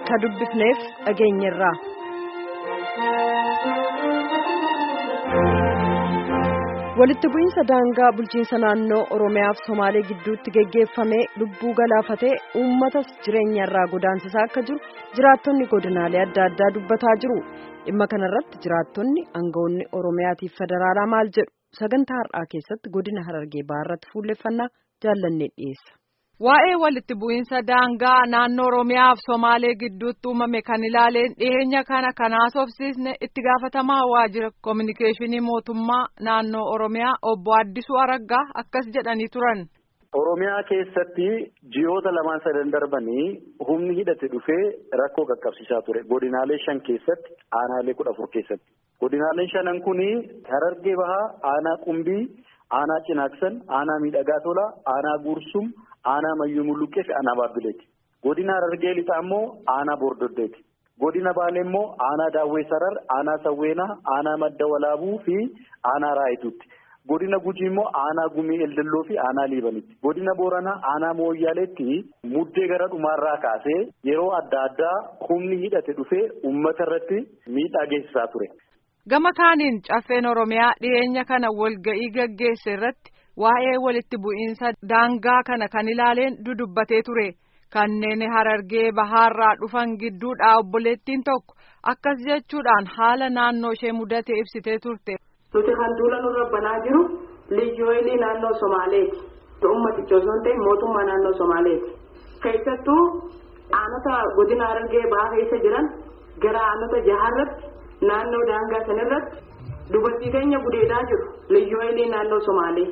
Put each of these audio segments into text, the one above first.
ka dubbifneef dhageenyerra. walitti bu'iinsa daangaa bulchiinsa naannoo oromiyaaf somaalee gidduutti geggeeffamee lubbuu galaafatee uummatas jireenyarraa godaansisaa akka jiru jiraattonni godinaalee adda addaa dubbataa jiru dhimma kanarratti jiraattonni aangawoonni oromiyaatiif federaalaa maal jedhu sagantaa har'aa keessatti godina harargee baharratti fuulleffannaa jaallannee dhiyeessa. Waa'ee walitti bu'iinsa daangaa naannoo Oromiyaa fi Somaalee gidduutti uumame kan ilaaleen dhiyeenya kana kan haasofsiisne itti gaafatamaa waajjira koominikeeshinii mootummaa naannoo Oromiyaa obbo Addisuu Araggaa akkas jedhanii turan. Oromiyaa keessatti ji'oota lamaan sadan darbanii humni hidhate dhufee rakkoo qaqqabsiisaa ture. Godinaalee shan keessatti aanaalee kudha afur keessatti. Godinaaleen shanan kuni Harargee Bahaa, Aanaa Qumbii, Aanaa Cinaaksan, Aanaa Miidhagaa Tolaa, Aanaa Guursum, Aanaa Mayyuu Mulluqqee fi Aanaa Baabbileeti. Godina Harargee Lixaa immoo Aanaa Bordoddeeti. Godina Baalee immoo Aanaa Daawwee Sarar, Aanaa Sawweenaa, Aanaa Madda Walaabuu fi Aanaa Raayituutti. Godina Gujii immoo Aanaa Gumii Eldelloo fi Aanaa Liibanitti. Godina Booranaa Aanaa Mooyyaaleetti muddee gara dhumaarraa kaasee yeroo adda addaa humni hidhate dhufee uummata irratti miidhaa geessisaa ture. Gama kaaniin caffeen Oromiyaa dhiyeenya kana walga'ii gaggeesse irratti waa'ee walitti bu'iinsa daangaa kana kan ilaaleen dudubbatee ture. Kanneen harargee bahaarraa dhufan gidduudhaa obboleettiin tokko akkas jechuudhaan haala naannoo ishee mudatee ibsitee turte. Nuti kan duula nurra banaa jiru liyyooyilii naannoo Somaaleeti. Uummaticha osoo hin ta'in mootummaa naannoo Somaaleeti. Keessattuu aanota godina harargee bahaa keessa jiran gara aanota jaharratti naannoo daangaa sanarratti dubartii keenya gudeedaa jiru liyyooyilii naannoo Somaalee.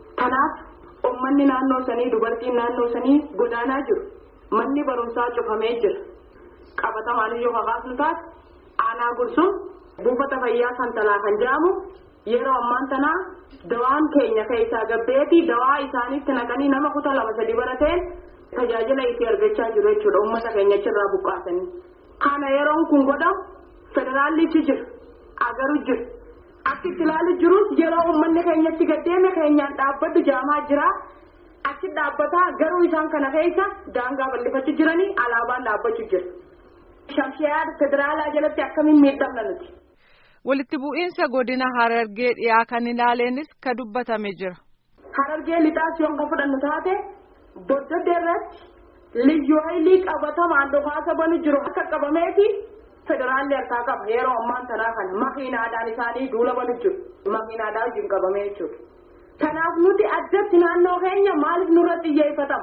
Kanaaf uummanni naannoo sanii dubartiin naannoo sanii godaanaa jiru. Manni barumsaa cufamee jira. Qabatamaan yoo kakaasnu taate aanaa gursuun buufata fayyaa santalaa kan jedhamu yeroo ammaan tanaa dawaan keenya keessaa gabbeetii dawaa isaaniitti naqanii nama kutaa lama sadi barateen tajaajila itti argachaa jiru jechuudha uummata keenya achirraa buqqaasanii. Kana yeroon kun godhamu federaallichi jira agaru jira. Akka itti ilaalu jirus yeroo uummanni keenyatti gaddeeme keenyaan dhaabbaddu jaamaa jira. Achi dhaabbataa garuu isaan kana keessa daangaa bal'ifachuu jiranii alaabaan dhaabbachuu jira. Shamshiyaa federaalaa jalatti akkamiin miidhamna nuti. Walitti bu'iinsa godina Harargee dhiyaa kan ilaaleenis ka dubbatame jira. Harargee lixaas yoo ka fudhannu taate boddodde irratti liyyuu haylii qabatamaan dhukaasa banu jiru akka qabameeti federaalli harkaa qaba yeroo ammaan tanaa kana makiinaadhaan isaanii duula banu jiru makiinaadhaan wajjin qabamee jechuudha. Kanaaf nuti addatti naannoo keenya maaliif nurratti xiyyeeffatama?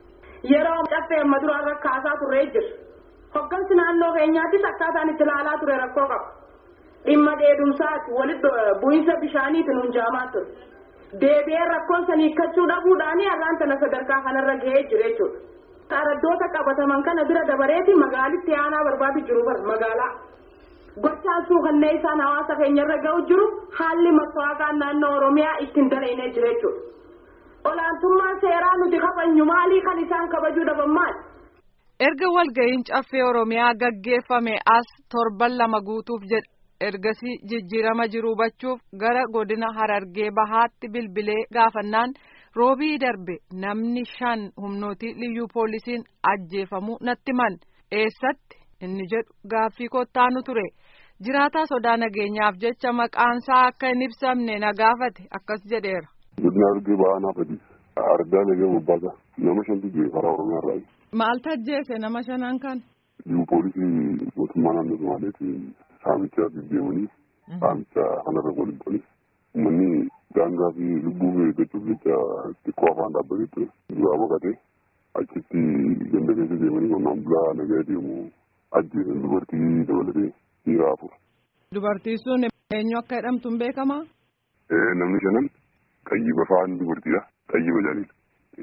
Yeroo caffee amma duraan rakkaasaa turree jira. Hoggansi naannoo keenyaattis akkaataan itti ilaalaa ture rakkoo qaba. Dhimma dheedumsaati walitti bu'iinsa bishaaniitiin hunjaamaa ture. Deebi'ee rakkoon sanii hiikkachuu dhabuudhaanii har'aan tana sadarkaa kanarra gahee jira jechuudha. Araddoota qabataman kana bira dabareeti magaalitti aanaa barbaadu jiru bar magaalaa. Gochaan suukannee isaan hawaasa keenyarra ga'u jiru haalli maswaaqaan naannoo Oromiyaa ittiin daleenee jira jechuudha. Olaantummaan seeraa nuti kabajnu maalii kan isaan kabajuu dhaban maali? Erga walga'iin caffee Oromiyaa gaggeeffame as torban lama guutuuf jedha. Ergasii jijjiirama jiru hubachuuf gara godina Harargee Bahaatti bilbilee gaafannaan roobii darbe namni shan humnooti liyyuu poolisiin ajjeefamuu natti himan. Eessatti inni jedhu gaaffii kottaanu ture. Jiraataa sodaa nageenyaaf jecha maqaansaa akka hin ibsamne na gaafate akkas jedheera. Godina Harargee Bahaa naafati. Ardaa nagee bobbaasaa. Nama shantu jira karaa Oromiyaa irraa. Maal tajjeese nama shanan kan? Liyyuu poolisii mootummaa naannoo Somaaleeti. Saamicha deemanii saamicha kanarra waliin ta'anii uummanni daangaa fi lubbuu eeggachuuf jecha xiqqoo afaan dhaabbatee ture. Duraa boqotee achitti ganda keessa deemanii qonnaan bulaa nagaa deemu ajjeesan dubartii dabalatee dhiira afur. Dubartii sun eenyu akka jedhamtu hin beekamaa? Namni shanan qayyiba fa'aan dubartiidha. Qayyiba jaaniidha.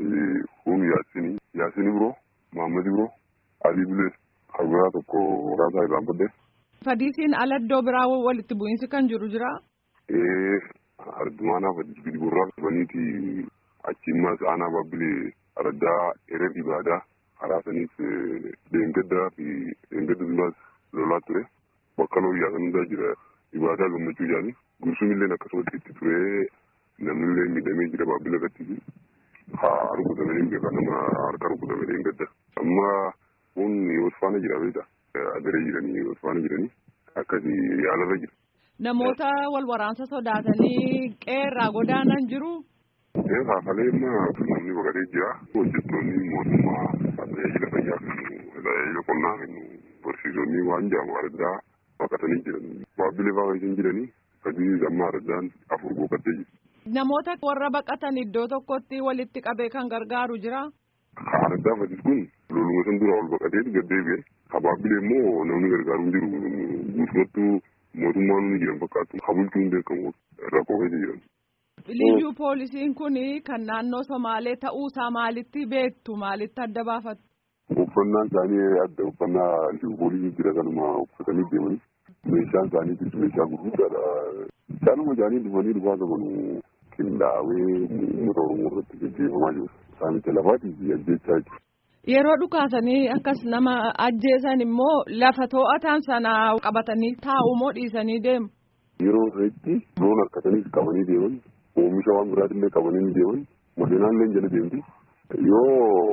Kun Yaasinii, Yaasinii biroo, Maammadi biroo, Alii Bilees, Harbiraa tokko maqaan isaa irraan baddee. Fadiisiin ala iddoo biraa walitti bu'iinsi kan jiru jira. Ee ardumaanaa fadis gidi gurraa qabaniiti achiimmas aanaa baabbilee araddaa erer ibaadaa karaa saniif deengaddaa fi deengadda duras lolaa ture bakka looyyaa kan hundaa jira ibaadaa gammachuu jaani gursumillee akkasumatti itti ture namnillee miidhamee jira baabbila irratti haa rukutamanii beekaa nama harka rukutame deengadda amma kun wal faana jira beekta. Agaree jiranii wal faana jiranii akkasii yaalarra jira. Namoota wal waraansa sodaatanii qeerraa godaanan jiru. Haafalee immoo namni baqatee jira. Hojjettoonni mootummaa tajaajila fayyaa kennu, tajaajila qonnaa kennu, barsiisonni waan jaamu addaa baqatanii jiran. Baabbilee baay'ee jiranii sadii amma addaan afur boqottee jiru. Namoota warra baqatan iddoo tokkotti walitti qabee kan gargaaru jira. Addaa fadis kun loluma san dura ol baqatee gaddeebi'e. Habaabbilee immoo namni gargaaru hin jiru. Guutumattuu mootummaan ni jiran fakkaatu. Habultuu hin beekamu rakkoo keessa jiran. Liyyuu poolisiin kun kan naannoo Somaalee ta'uusaa maalitti beektu maalitti adda baafatu? Uffannaan isaanii adda uffannaa liyyuu poolisii jira kanuma uffatanii deemanii. Meeshaan isaaniitis meeshaa gurguddaadha. Isaanuma isaanii dhufanii dhufaa qaban qindaa'ee uummata Oromoo irratti gaggeeffamaa jiru. Saamicha lafaatii fi ajjechaa jiru. Yeroo dhukaasanii akkas nama ajjeesan immoo lafa to'atan sana qabatanii taa'u moo dhiisanii deemu? Yeroo irratti loon harkatanii qabanii deeman oomisha waan biraatillee qabanii deeman makiinaallee jala deemti. Yoo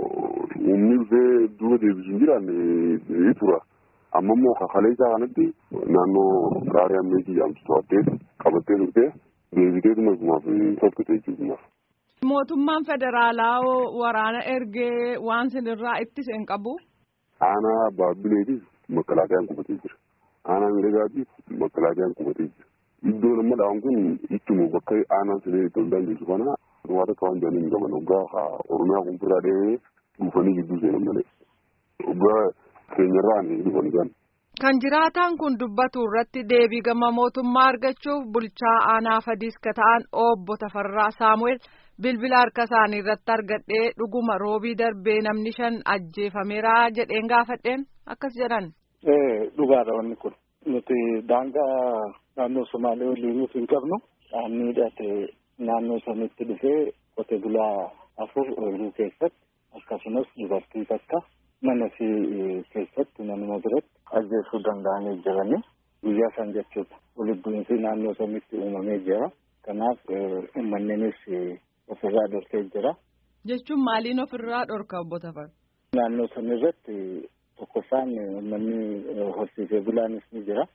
uumni dhufee duuba deebisu hin jiraanne tura. Amma immoo kakalee isaa kanatti naannoo raarii ammeetii jaamtu to'attee qabattee turtee deebitee dhumaaf tokkitee jechuudha. Mootummaan federaalaa waraana ergee waan sinirraa ittise hin qabu. Aanaa baabbileetis makkalaakayaan qubatee jira. Aanaa miidhagaatiif makkalaakayaan qubatee jira. Iddoon amma dhawan kun ittuma bakka aanaan sinee itti hundaan jirtu kana waan akka waan jaaniin qaban hoggaa Oromiyaa kun firraa dhahee dhufanii gidduu seenan malee. Hoggaa keenyarraa ni dhufan isaan. Kan jiraataan kun dubbatu irratti deebii gama mootummaa argachuuf bulchaa aanaa fadiis ka ta'an obbo Tafarraa Saamu'eel bilbila harka isaanii irratti argadhee dhuguma roobii darbee namni shan ajjeefameera jedheen gaafadheen akkas jedhan. Dhugaadha wanni kun nuti daangaa naannoo Somaalee waliin hin qabnu dhaabni hidhate naannoo sanitti dhufee qote bulaa afur ooyiruu keessatti akkasumas dubartii takka mana fi keessatti manuma biratti ajjeesuu danda'anii jiranii guyyaa san jechuudha. Walitti bu'iinsi naannoo sanitti uumamee jira. Kanaaf uummanninis ofirraa dhorkee jira. Jechuun maaliin ofirraa dhorka obbo Tafar? Naannoo sana irratti tokkoffaan uummanni horsiisee bulaanis ni jira.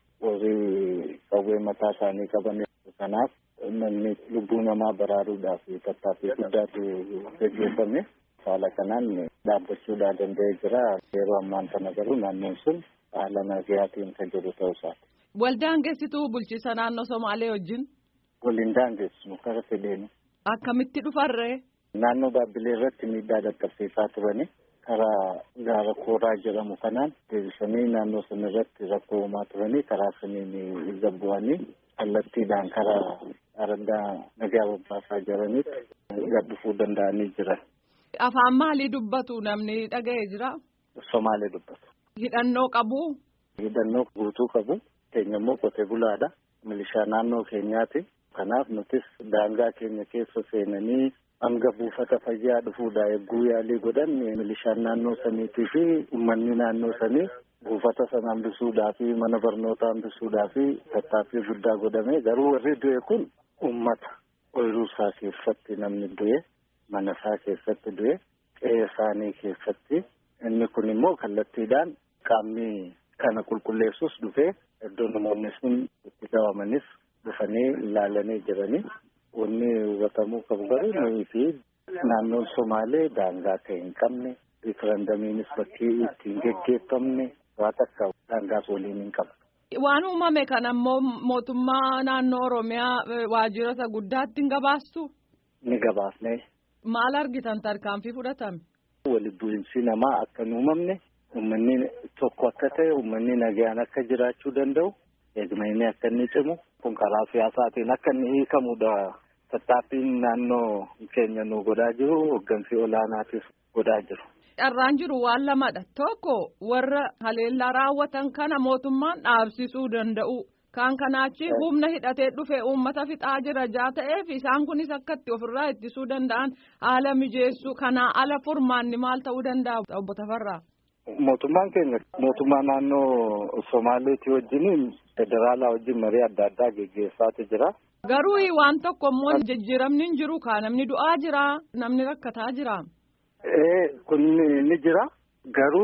Warri qawwee mataa isaanii qaban kanaaf namni lubbuu namaa baraaruudhaaf tattaaffii guddaatu gaggeeffame. Haala kanaan dhaabbachuudhaa danda'ee jira. Yeroo ammaan kana garuu naannoon sun haala nagayaatiin kan jiru ta'uu isaati. Waldaangeessituu bulchiisa naannoo Somaalee wajjin? Waliin daangeessu karaa fedheeni. Akkamitti dhufarree? Naannoo Baabbilee irratti miidhaa dhaqqabsiisaa turani. Karaa gaara kooraa jedhamu kanaan deebisanii naannoo sana irratti rakkoo uumaa turanii karaa saniin gabbu'anii kallattiidhaan karaa araddaa nagaa babbaasaa jiranitti gad dhufuu danda'anii jiran. Afaan maalii dubbatu namni dhaga'ee jira? Somaalee dubbatu. Hidhannoo qabu? Hidhannoo guutuu qabu. Keenya immoo qotee bulaadha. Milishaa naannoo keenyaati. Kanaaf nutis daangaa keenya keessa seenanii hanga buufata fayyaa dhufuudha eeguu yaalii godhan milishaan naannoo saniitii fi uummanni naannoo sanii buufata sana hambisuudhaa fi mana barnootaa hambisuudhaa fi tattaaffii guddaa godhame garuu warri du'e kun uummata ooyiruu isaa keessatti namni du'e mana isaa keessatti du'e qe'ee isaanii keessatti inni kun immoo kallattiidhaan qaamni kana qulqulleessus dhufee iddoo namoonni sun itti qabamanis dhufanii ilaalanii jiranii. Wanni hubatamuu qabu garuu nuyi fi naannoon Somaalee daangaa ta'e hin qabne riifarandamiinis bakkee ittiin geggeeffamne waa takka daangaas waliin hin qabne. Waan uumame kana immoo mootummaa naannoo Oromiyaa waajjira isa guddaatti hin gabaastu? Ni gabaasne. Maal argitan tarkaanfii fudhatame? Walitti bu'iinsi namaa akka hin uumamne uummanni tokko akka ta'e uummanni nagaan akka jiraachuu danda'u eegumsi akka inni cimu kun karaa siyaasaatiin akka inni hiikamudha. Tattaaffiin naannoo keenya nu godhaa jiru hooggansi olaanaatis godhaa jiru. Carraan jiru waan lamadha. Tokko warra haleellaa raawwatan kana mootummaan dhaabsisuu danda'u. Kan kanaachi humna hidhatee dhufe uummata fixaa jira jaa ta'eef isaan kunis akka itti ofirraa ittisuu danda'an haala mijeessuu kanaa ala furmaanni maal ta'uu danda'a obbo Tafarraa. Mootummaan keenya mootummaa naannoo Somaaleetii wajjin federaalaa wajjin marii adda addaa geggeessaatu jira. Garuu waan tokko immoo jijjiiramni hin jiru kaa namni du'aa jira namni rakkataa jira. Ee kun ni jira garuu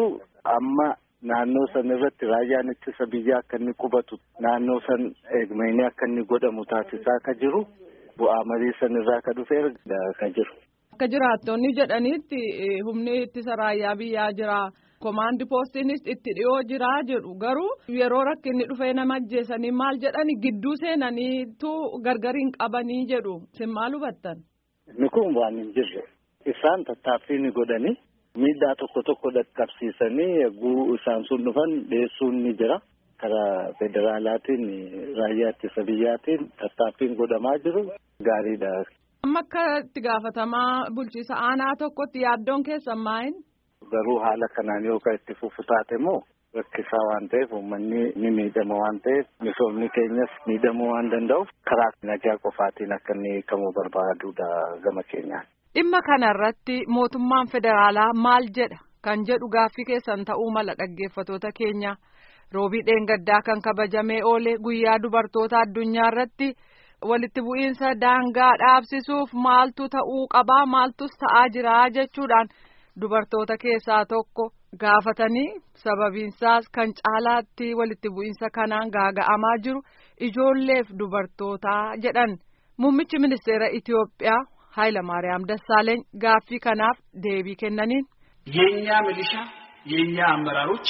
amma naannoo san irratti raayyaan ittisa biyyaa akka inni qubatu naannoo san eegumsi akka inni godhamu taasisaa ka jiru bu'aa marii san irraa ka dhufee ka jiru. Akka jiraattonni jedhanitti humni ittisa raayyaa biyyaa jira. Komaandi poostiinis itti dhiyoo jiraa jedhu garuu yeroo rakkinni dhufee nama ajjeesanii maal jedhani gidduu seenaniitu gargar hin qabanii jedhu isin maal hubattan. Inni kun waan hin jirre isaan tattaaffii ni godhanii miidhaa tokko tokko dhaqqabsiisanii eeguu isaan sun dhufan dhiyeessuun ni jira. Karaa federaalaatiin raayyaa ittisa biyyaatiin tattaaffiin godhamaa jiru gaariidha. Amma akka itti gaafatamaa bulchiisa aanaa tokkotti yaaddoon keessan maayin? Garuu haala kanaan yoo itti fufu taate immoo rakkisaa waan ta'eef uummanni ni miidhama waan ta'eef misoomni keenyas miidhamuu waan danda'uuf karaa nagaa qofaatiin akka inni hiikamuu barbaadudha gama keenyaan. Dhimma kanarratti mootummaan federaalaa maal jedha kan jedhu gaaffii keessan ta'uu mala dhaggeeffatoota keenya roobii dheengaddaa kan kabajamee oole guyyaa dubartoota addunyaa irratti walitti bu'iinsa daangaa dhaabsisuuf maaltu ta'uu qabaa maaltus ta'aa jira jechuudhaan. Dubartoota keessaa tokko gaafatanii sababiinsaas kan caalaatti walitti bu'iinsa kanaan gaaga'amaa jiru ijoolleef dubartootaa jedhan muummichi ministeera Itiyoophiyaa Hayilamaariyaam Dassaaleeny gaaffii kanaaf deebii kennaniin. የእኛ ሚሊሻ የእኛ አመራሮች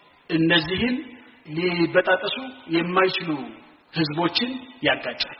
እነዚህን ሊበጣጠሱ የማይችሉ ህዝቦችን ያጋጫሉ።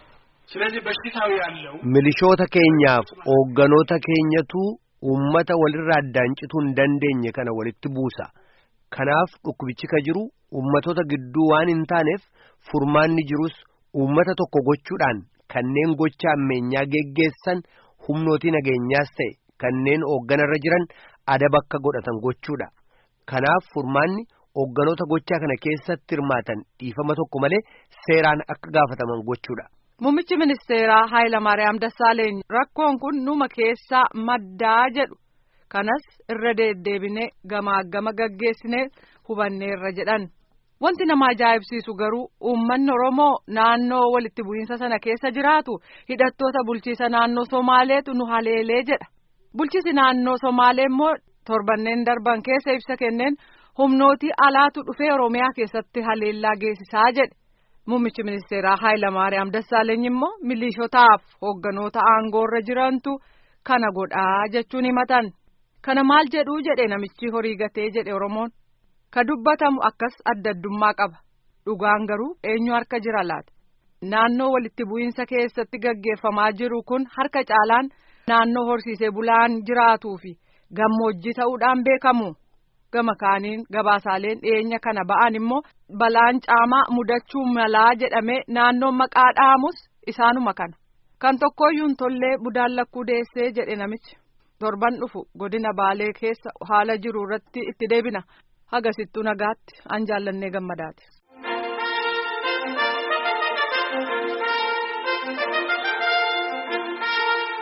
ስለዚህ በሽታው ያለው milishoota keenyaaf hoogganoota keenyatu Uummata walirraa addaan cituu hin dandeenye kana walitti buusa. Kanaaf dhukkubichi ka jiru uummatoota gidduu waan hin taaneef furmaanni jirus uummata tokko gochuudhaan kanneen gocha ammeenyaa geggeessan humnootii nageenyaas ta'e kanneen hoogganarra jiran adaba akka godhatan gochuudha. Kanaaf furmaanni hoogganoota gochaa kana keessatti hirmaatan dhiifama tokko malee seeraan akka gaafataman gochuudha. Muummichi ministeeraa Hayilamaariyaam Dassaaleeny rakkoon kun numa keessaa maddaa jedhu kanas irra deddeebinee gamaa gama gaggeessinee hubanneerra jedhan. Wanti nama ajaa'ibsiisu garuu uummanni Oromoo naannoo walitti bu'iinsa sana keessa jiraatu hidhattoota bulchiisa naannoo Somaaleetu nu haleelee jedha. Bulchiisi naannoo Somaalee immoo torbanneen darban keessa ibsa kenneen humnootii alaatu dhufee Oromiyaa keessatti haleellaa geessisaa jedhe. Muummichi ministeeraa Hayilamaariyaam Dassaaleeny immoo milishotaaf hoogganoota aangoorra jirantu kana godhaa jechuun himatan. Kana maal jedhuu jedhe namichi horii gatee jedhe Oromoon. Ka dubbatamu akkas adda addummaa qaba. Dhugaan garuu eenyu harka jira laata? Naannoo walitti bu'iinsa keessatti gaggeeffamaa jiru kun harka caalaan naannoo horsiisee bulaan jiraatuu fi gammoojjii ta'uudhaan beekamu. gama kaaniin gabaasaaleen dhiyeenya kana ba'an immoo balaan caamaa mudachuu malaa jedhamee naannoon maqaa dhaamus isaanuma kana kan tokkooyyuu hin tollee budaan lakkuu deessee jedhe namichi torban dhufu godina baalee keessa haala jiru irratti itti deebina hagasittuu nagaatti an jaallannee gammadaati.